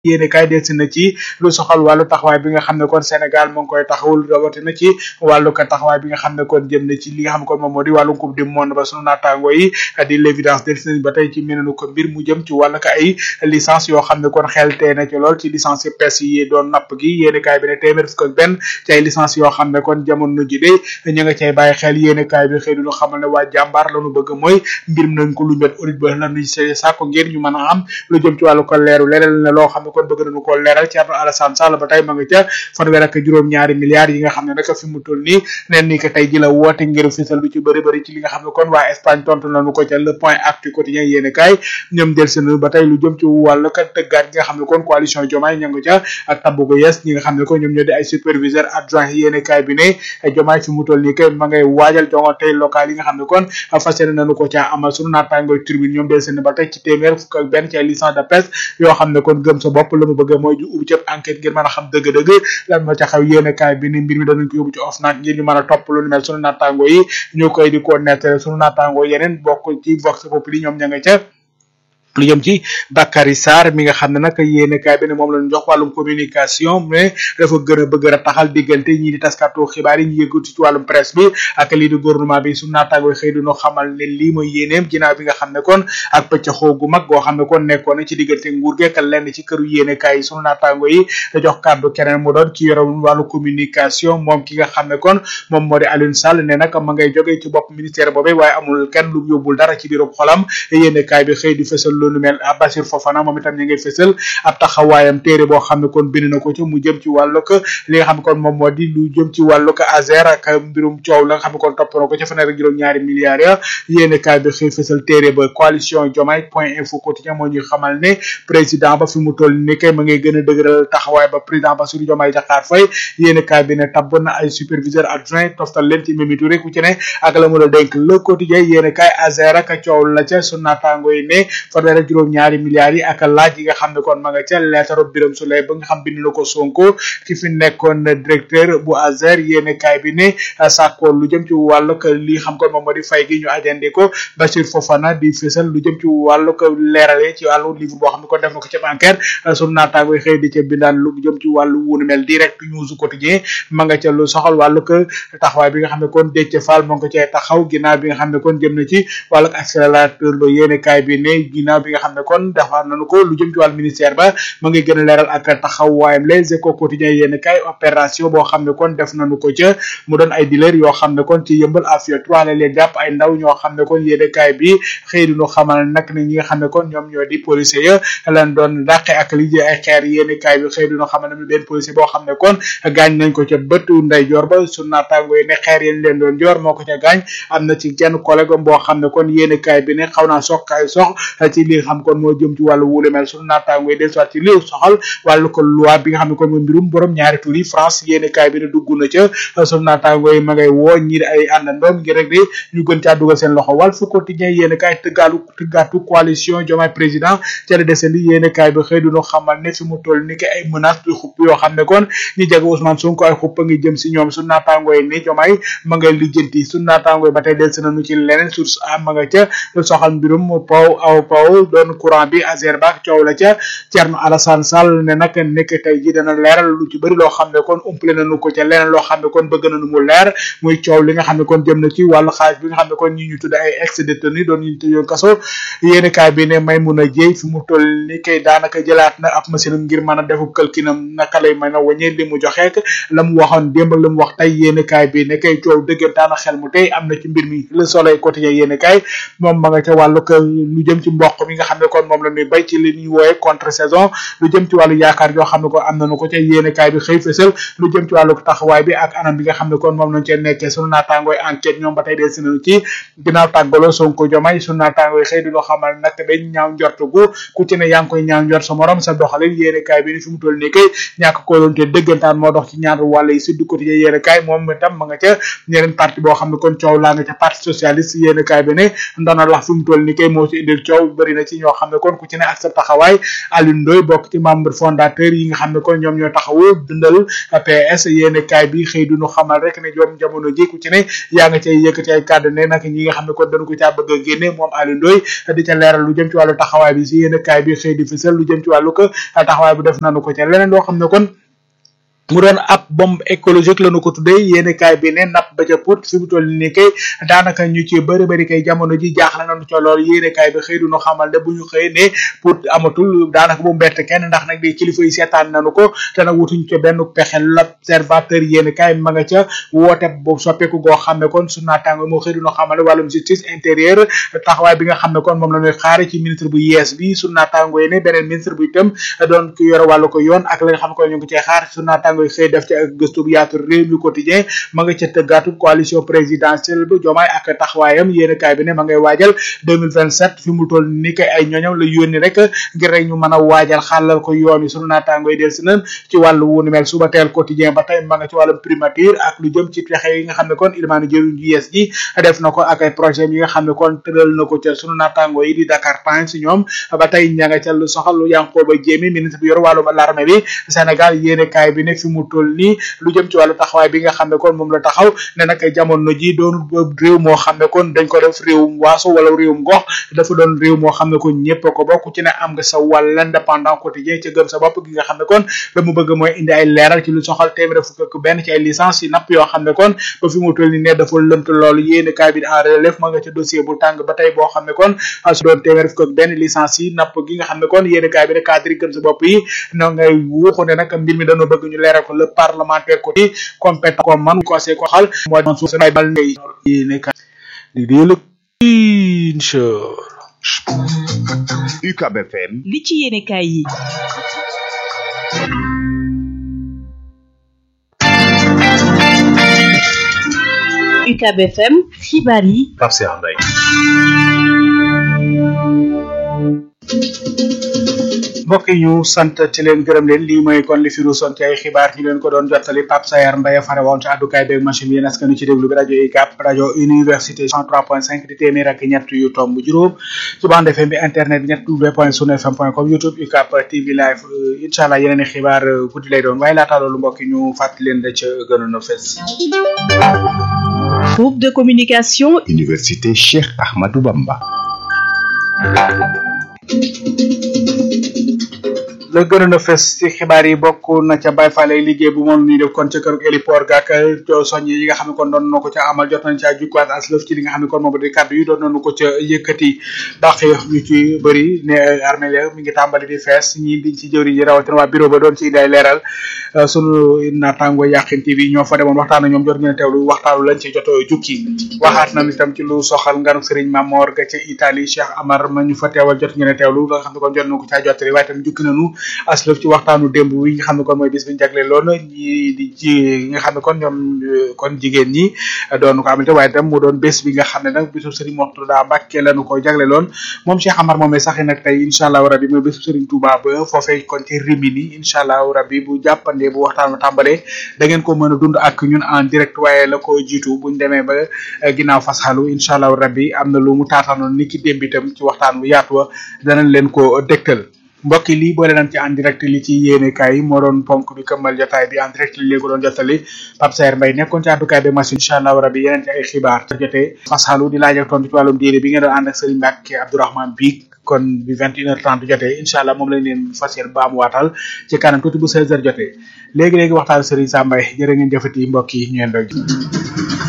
yéene kaay delsi na ci lu soxal wàllu taxawaay bi nga xam ne kon Sénégal mu ngi koy taxawul rawatina ci wàllu ko taxawaay bi nga xam ne kon jëm na ci li nga xam ne kon moom moo di wàllu coupe du monde ba sunu naataango yi di l'évidence delsi nañ ba tey ci menenu ko mbir mu jëm ci wàllu ko ay licence yoo xam ne kon xel tee na ci lool ci licence yi pes yi doon napp gi yéene kaay bi ne téeméer fukk ak benn ci ay licence yoo xam ne kon jamono ji de ñu nga cay bàyyi xel yéene kaay bi xëy du xamal ne waa jàmbaar lañu bëgg mooy mbir mi nañ ko lu met audit ba lañuy sàkko ngir ñu mën a am lu jëm ci wàllu ko leeru leneen ne loo xam ne kon bëgg nañu ko leeral Thierno Alassane Sall ba tey ma nga ca fanweer ak juróom-ñaari milliards yi nga xam ne nag fi mu toll nii neen ni que tey ji la woote ngir fisal lu ci bëri bëri ci li nga xam ne kon waa Espagne tontu nañu ko ca le point actu quotidien yéene kaay ñoom del seen ba tey lu jëm ci wàllu ka tëggaat gi nga xam ne kon coalition Diomaye ña nga ca ak tabbu ko yes ñi nga xam ne kon ñoom ñoo di ay superviseur adjoint yéene kaay bi ne Diomaye fi mu toll nii kay ma ngay waajal jongante local yi nga xam ne kon fas yéene nañu ko ca amal sunu naataangooy tribune ñoom del seen ba tey ci téeméer fukk ak benn ci ay licence de presse yoo xam ne kon gëm sa bopp la mu bëgg mooy ju ubbi cëb enquête ngir mën a xam dëgg-dëgg lan moo ca xew yéene kaay bi ni mbir mi danañ ko yóbbu ci OFNAC ngir ñu mën a topp lu ni mel sunu naataango yi ñu koy di ko nettale sunu naataango yeneen bokk ci vox populi ñoom ña nga ca lu jëm ci Bakary Sarr mi nga xam ne nag yéene kaay bi ne moom lañu jox wàllum communication mais dafa gën a bëgg a taxal diggante ñii di taskatu xibaar yi ñu yëngatu ci wàllum presse bi ak lii di gouvernement bi su naataango xëy du ñu xamal ne lii mooy yéeneem ginnaaw bi nga xam ne kon ak pëccaxoo gu mag goo xam ne kon nekkoon na ci diggante nguur gi ak lenn ci këru yéene kaay yi sunu naataango yi da jox kàddu keneen mu doon ci yore wàllu communication moom ki nga xam ne kon moom moo di Alioune Sall ne nag ma ngay jógee ci bopp ministère boobee waaye amul kenn lu yóbbul dara ci biirum xolam yéene kaay bi xëy di fësal loolu mel Bassir Fofana moom itam ñu ngi fësal ab taxawaayam téere boo xam ne kon bind na ko ci mu jëm ci wàllu ko li nga xam ne kon moom moo di lu jëm ci wàllu ko Azer ak mbirum coow la nga xam ne kon topp na ko ci fanweer ak juróom-ñaari milliards ya yéene kaay bi xëy fësal téere ba coalition Diomaye point info quotidien moo ñuy xamal ne président ba fi mu toll ni kay ma ngay gën a dëgëral taxawaay ba président Bassirou Diomaye Diakhar Faye yéene kaay bi ne tabb na ay superviseur adjoint toftal leen ci Mimi Touré ku ci ne ak la mu la dénk le quotidien yéene kaay Azer ak coow la ca su naataango yi ne fanweer ak juróom ñaari milliards yi ak laaj yi nga xam ne kon ma nga ca leetaru Birame Souleye ba nga xam bind na ko Sonko ki fi nekkoon directeur bu Azer yéene kaay bi ne sàkkoon lu jëm ci wàllu ko li xam kon moom moo di fay gi ñu ajandi ko Bachir Fofana di fësal lu jëm ci wàllu ko leerale ci wàllu livre boo xam ne kon def na ko ca enquête sunu naataango xëy di ca bindaan lu jëm ci wàllu wunu mel direct news quotidien ma nga ca lu soxal wàllu ko taxawaay bi nga xam ne kon Déthié Fall moo ngi ko cay taxaw ginnaaw bi nga xam ne kon jëm na ci wàllu accélérateur lo yéene kaay bi ne ginnaaw bi nga xam ne kon defar nañu ko lu jëm ci wàllu ministère ba ma ngi gën a leeral ak taxawaayam les échos quotidiens yéen kay opération boo xam ne kon def nañu ko ca mu doon ay dealer yoo xam ne kon ci yëmbal afia trois la leen jàpp ay ndaw ñoo xam ne kon yéen kay bi xëy duñu xamal nag ne ñi nga xam ne kon ñoom ñoo di policier ya lan doon dàqe ak li ay xeer yéen kay bi xëy duñu xamal ne benn policier boo xam ne kon gaañ nañ ko ca bëtu nday joor ba su naataango yi ne xeer yéen leen doon joor moo ko ca gaañ am na ci kenn collègue boo xam ne kon yéen kay bi ne xaw naa sox kaay sox ci li xam kon moo jëm ci wàllu wule mel sunu naataango yi del soit ci li soxal wàllu ko loi bi nga xam ne kon mooy mbirum borom ñaari tur yi France yéene kaay bi ne dugg na ca sunu naataango yi ma ngay woo ñi di ay àndandoom ngir rek de ñu gën caa dugal seen loxo wàll fu quotidien yéene kaay tëggaalu tëggaatu coalition Diomaye président ca la desandi yéene kaay bi xëy duñu xamal ne fi mu toll ni ki ay menace du xupp yoo xam ne kon ñi jege Ousmane Sonko ay xupp a ngi jëm si ñoom sunu naataango yi ne Diomaye ma ngay lijjanti sunu naataango yi ba tey del si nañu ci leneen source a ma nga ca soxal mbirum paw aw paw doon courant bi Azer ba coow la ca Thierno Alassane Sall ne nag nekk tey ji dana leeral lu ci bëri loo xam ne kon umpale nañu ko ca leneen loo xam ne kon bëgg nañu mu leer muy coow li nga xam ne kon jëm na ci wàllu xaalis bi nga xam ne kon ñi ñu tudd ay ex détenu doon ñu tëjoon kaso yéeni kaay bi ne may mun a jéy fi mu toll ni kay daanaka jëlaat na ab machine ngir mën a defu kalkinam naka lay mën a wañee li mu joxeek la mu waxoon démb la mu wax tey yéeni kaay bi ne kay coow dëggantaan xel mu tey am na ci mbir mi le soleil quotidien yéeni kaay moom ma nga ca wàllu ko lu jëm ci mboq mi nga xam ne kon moom la ñuy bay ci li ñuy wooye contre saison lu jëm ci wàllu yaakaar yoo xam ne ko am nañu ko ca yéene kaay bi xëy fësal lu jëm ci wàllu taxawaay bi ak anam bi nga xam ne kon moom lañ cee nekkee sunu naataangooy enquête ñoom ba tey dee si nañu ci ginnaaw tàggaloo Sonko Diomaye sunu naataangooy xëy di loo xamal nag dañ ñaaw njort gu ku ci ne yaa ngi koy ñaaw njort sa morom sa doxalin yéene kaay bi ni fi mu toll nii kay ñàkk ko doon te dëggantaan moo dox ci ñaar wàll yi suddu quotidien yéene kaay moom itam ma nga ca ñeneen parti boo xam ne kon coow laa nga ca parti socialiste yéene kaay bi ne ndona lax fi mu toll nii kay moo ci indil coow bëri na na ci ñoo xam ne kon ku ci ne ak sa taxawaay Alioune Ndoye bokk ci membre fondateur yi nga xam ne kon ñoom ñoo taxawu dundal PS yéene kaay bi xëy duñu xamal rek ne ñoom jamono ji ku ci ne yaa nga cay yëkkati ay kàddu ne nag ñi nga xam ne kon dañu ko caa bëgg a génne moom Alioune Ndoye di ca leeral lu jëm ci wàllu taxawaay bi si yéene kaay bi xëy di fësal lu jëm ci wàllu ko taxawaay bu def nanu ko ca leneen loo xam ne kon mu doon ab bombe écologique lañu ko tuddee yéeni kaay bi ne napp ba ca put fi mu toll nii kay daanaka ñu ci bëri bëri kay jamono ji jaaxle nañu ca lool yéeni kaay bi xëy du ñu xamal ne bu ñu xëy ne put amatul daanaka bu mbett kenn ndax nag di kilifa yi seetaan nañu ko te nag wutuñ ca benn pexe l'observateur yéeni kaay ma nga ca woote bu soppeeku goo xam ne kon su naataango moo xëy du ñu xamal ne wàllum justice intérieure taxawaay bi nga xam ne kon moom la ñuy xaare ci ministre bu yees bi su naataango yi ne beneen ministre bu itam doon ku yore wàllu ko yoon ak la nga xam ne kon ñu ngi cee xaar su naataango yi xëy def ci ak gëstu bu yaatu réew mi quotidien ma nga ca tëggaatu coalition présidentielle bu jomaay ak taxawaayam yéen kaay bi ne ma ngay waajal 2027 fi mu toll ni kay ay ñoñam la yónni rek ngir rek ñu mën a waajal xàllal ko yoon yi sunu naataangoy del si nan ci wàllu wu ni mel suba teel quotidien ba tey ma nga ci wàllum primature ak lu jëm ci pexe yi nga xam ne kon ilmaani jëriñ ju yees ji def na ko ak ay projet yi nga xam ne kon tëral na ko ca sunu naataango yi di Dakar Times ñoom ba tey ña nga ca lu soxal lu Yankhoba Diémé ministre bi yor wàllum l'armée bi Sénégal yéen kaay bi ne fi mu toll nii lu jëm ci wàllu taxawaay bi nga xam ne kon moom la taxaw ne nag jamono ji doon réew moo xam ne kon dañ ko def réewum waaso wala réewum gox dafa doon réew moo xam ne kon ñëpp ko bokk ci ne am nga sa wàll indépendant quotidien ci gëm sa bopp gi nga xam ne kon la mu bëgg mooy indi ay leeral ci lu soxal téeméer fukk ak benn ci ay licence yi napp yoo xam ne kon ba fi mu toll ni ne dafa lënt loolu yéeni kaay bi en relève ma nga ca dossier bu tàng ba tey boo xam ne kon su doon téeméer fukk ak benn licence yi napp gi nga xam ne kon yéeni kaay bi ne cadre yi gëm sa bopp yi no ngay wuuxu ne nag mbir mi dañoo bëgg ñu leeral ko le parlementaire ko ci compétent ko man conseil ko xal mooy doon suuf bay bal ngay yéene kaay di déelu incha UCAB FM li ci yéene kaay yi UCAB FM xibaar yi Pape Cheikh Mbaye mbokk yi ñu sant ci leen gërëm leen lii mooy kon li fi ruusoon ci ay xibaar ñu leen ko doon jottali Pape Sayar Mbaye fare woon ci àddukaay beeg machine bi yéen askan ci déglu bi rajo UCAB rajo université 103.5 di téeméer ak ñett yu tomb juróom ci bande FM bi internet bi ñett w point sunu fm point com youtube UCAB TV live incha allah yeneen i xibaar guddi lay doon waaye laata loolu mbokk yi ñu fàttali leen da ca gënoon a fes groupe de communication Université Cheikh Ahmadou Bamba la gënoon a fes ci xibaar yi bokk na ca Baye Fall ay liggéey bu moom ñuy def kon ca kër héliport gak soññ yi nga xam ne kon doon na ko ca amal jot nañ ca jukwaat aslëf ci li nga xam ne kon moom di kàddu yi doon nañu ko ca yëkkati ndax ñu ci bëri ne armée la mi ngi tàmbali di fees ñi di ci jëwriñ yi rawatina waa bureau ba doon ci day leeral sunu naataango Yakhine TV ñoo fa demoon waxtaan ak ñoom jot ngeen teewlu waxtaanu lañ ci joto jukki waxaat nañ itam ci lu soxal nganu Serigne Mamor ga ca Italie Cheikh Amar ma ñu fa teewal jot ngeen teewlu la nga xam ne kon jot na ko caa jottali waaye tam jukki nañu aslëf ci waxtaanu démb wi nga xam ne kon mooy bis bi ñu jagle loon ñi di ci nga xam ne kon ñoom kon jigéen ñi doon ko amante waaye tam mu doon bés bi nga xam ne nag bisu Serigne Mourtada Mbacké lañu ko jagle loon moom Cheikh Amar moomee sax nag tey incha allahu rabbi mooy bésu Serigne Touba ba foofee kon ci Rimini incha allahu rabbi bu jàppandee bu waxtaan tàmbalee da ngeen ko mën a dund ak ñun en direct waaye la ko jiitu buñ demee ba ginnaaw fasxalu incha allahu rabbi am na lu mu taataanoon ni ki démb itam ci waxtaan bu yaatu wa danañ leen ko dégtal mbokk yi lii boole nañ ci en direct li ci yéene kaay yi moo doon ponk bi këmmal jotaay bi en direct li léegi doon jottali Pape Saer Mbaye nekkoon ci àddukaay bi machine incha allahu rabbi yeneen ci ay xibaar jotee fasxalu di laaj ak tontu ci wàllum diine bi ngeen doon ànd ak Serigne Mbacke Abdourahmane Biik kon bi vingt une heure trente jotee incha allah moom lañ leen fas yéene ba am waatal ci kanam tuuti bu seize heures jotee léegi-léegi waxtaan Serigne Sam Mbaye jërë ngeen jëfati mbokk yi ñu leen doon